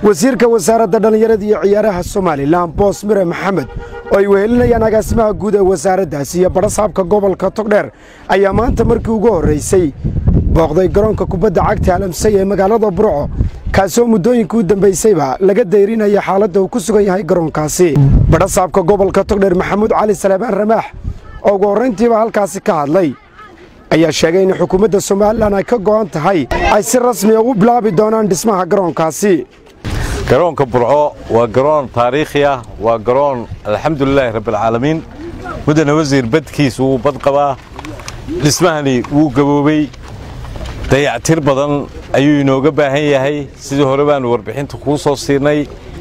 wasiirka wasaaradda dhallinyarada iyo ciyaaraha somalilan boos mire maxamed oo ay wehelinayaan agaasimaha guud ee wasaaraddaasi iyo badhasaabka gobolka togdheer ayaa maanta markii ugu horraysay booqday garoonka kubadda cagta alamsay ee magaalada burco kaasoo muddooyinka u dambaysayba laga dayrinaya xaaladda uu ku sugan yahay garoonkaasi badhasaabka gobolka togdheer maxamuud cali salebaan ramaax oo ugu horrayntiiba halkaasi ka hadlay ayaa sheegay in xukuumadda somalilan ay ka go'an tahay ay si rasmiya ugu bilaabi doonaan dhismaha garoonkaasi garoonka burco waa garoon taariikhi ah waa garoon alxamdulilaahi rabbialcaalamiin mudane wasiir badkiis wuu bad qabaa dhismahani wuu gaboobey dayactir badan ayuu inooga baahan yahay sidii hore baanu warbixinta kuu soo siinay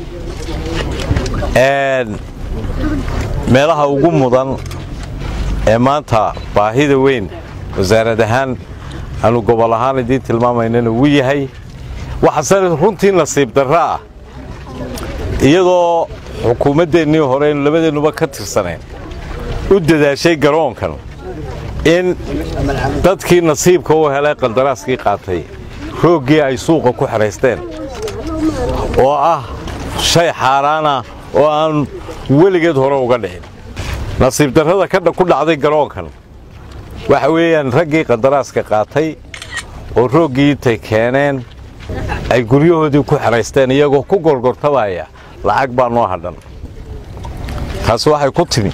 meelaha ugu mudan ee maanta baahida weyn wasaarad ahaan aanu gobol ahaan idiin tilmaamaynana wuu yahay waxaase runtii nasiib darro ah iyadoo xukuumaddeennii hore aynu labadeennuba ka tirsaneen u dadaashay garoonkan in dadkii nasiibka u helay qandaraaskii qaatay rooggii ay suuqa ku xidhaysteen oo ah shay xaaraana oo aan weligeed hore uga dhicin nasiib darrada ku dhacday garoonkan waxa weeyaan raggii qandaraaska qaatay oo rooggii intay keeneen ay guryahoodii ku xidhaysteen iyagoo ku gorgortabaya lacag baa noo hadhan taasi waxay ku timi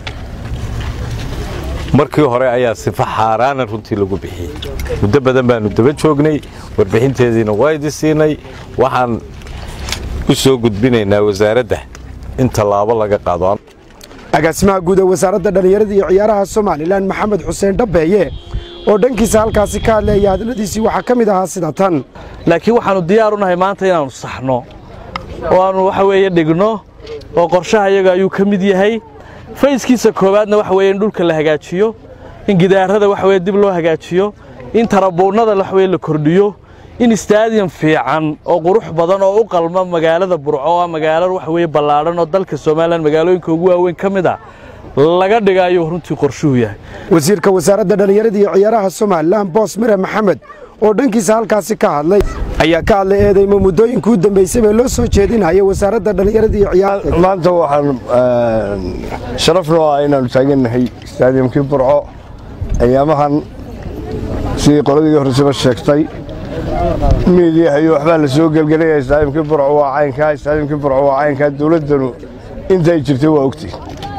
markii hore ayaa sifa xaaraana runtii lagu bixiyey muddo badan baannu daba joognay warbixinteediina waa idi siinay waxaan u soo gudbinaynaa wasaaradda in tallaabo laga qaado agaasimaha guud ee wasaaradda dhallinyarada iyo ciyaaraha somalilan maxamed xuseen dhabbeeye oo dhankiisa halkaasi ka hadleeya hadladiisii waxaa ka mid ahaa sida tan laakiin waxaannu diyaar u nahay maanta inaannu saxno oo aannu waxa weeye dhigno oo qorshaha iyaga ayuu ka mid yahay fayskiisa koowaadna waxa weeye in dhulka la hagaajiyo in gidaarada waxa weye dib loo hagaajiyo in tarabuunnada waxaweye la kordhiyo in istaadiyan fiican oo qurux badan oo u qalma magaalada burco oo ah magaalo waxa weye ballaadhan oo dalka somalilan magaalooyinka ugu waaweyn ka mid ah laga dhiga ayuu runtii qorshuhu yahay wasiirka wasaaradda dhallinyarada iyo ciyaaraha somalilan boos mire maxamed oo dhankiisa halkaasi ka hadlay ayaa ka hadlay eedaymo muddooyinka u dambaysay bee loo soo jeedinaya wasaaradda dhallinyarada iyo ciyaaraha maanta waxaan sharaf noo ah inaannu taagannahay istaadiyamkii burco ayaamahan sidii qoladii horreseba sheegtay miidiyaha iyo waxbaa la soo gelgelaya istaadiyamkii burco waa caynkaa istaadiyamkii burco waa caynkaa dowladdanu intay jirtay waa ogtay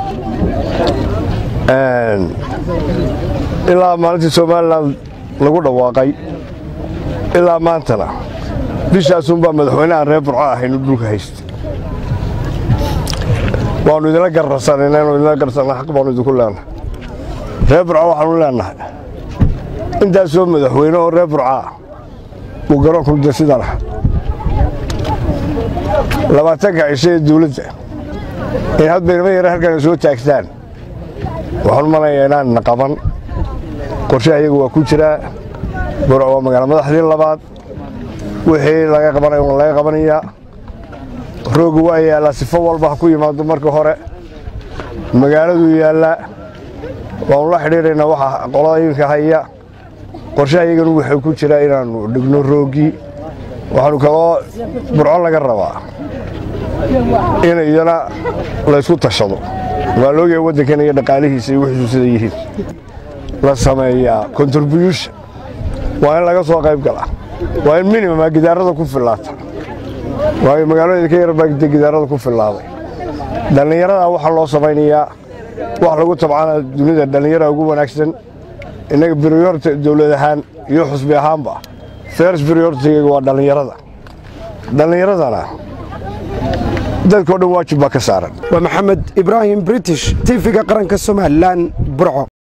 ilaa maalintii somalilan lagu dhawaaqay ilaa maantana bishaasunbaa madaxweyneaan reer burco ahaynu dhulka haysta waannu idinla gararsanayna inu idinla garsanna xaq baannu idinku leenahay reer burco waxaanu leenahay intaasoo madaxweyne oo reer burcaa uu garoonku de sidan ah labaatanka cisho ee dawladda in hadbaynama yare halkana soo taagtaan waxaanu malayaa inaanna qaban qorshaha iyagu waa ku jiraa burco waa magaalo madaxdii labaad wixii laga qabanaya waa laga qabanayaa roogu waa yaallaa sifo walba ha ku yimaado marka hore magaaladuu yaallaa waannu la xidhiidhaynaa waxa qolooyinka haya qorshaha iyaganu wuxuu ku jiraa inaannu dhigno roogii waxaanu kaloo burco laga rabaa in iyana laysku tashado waa loogayaa waddankan iyo dhaqaalihiisa iyo wixiisu sida yihiin la sameeyaa contribution waa in laga soo qayb galaa waa in minimuma gidaarada ku fillaata waayo magaalooyinka ka yarbaa gidaarada ku fillaaday dhallinyaradaa waxaa loo samaynayaa wax lagu tabcana dunida dhallinyara ugu wanaagsan innaga briyorta dawlad ahaan iyo xusbi ahaanba fers briyortiga waa dhallinyarada dhallinyaradana dadkao dhan waajib baa ka saaran waa maxamed ibraahim british tiifiga qaranka somalilan burco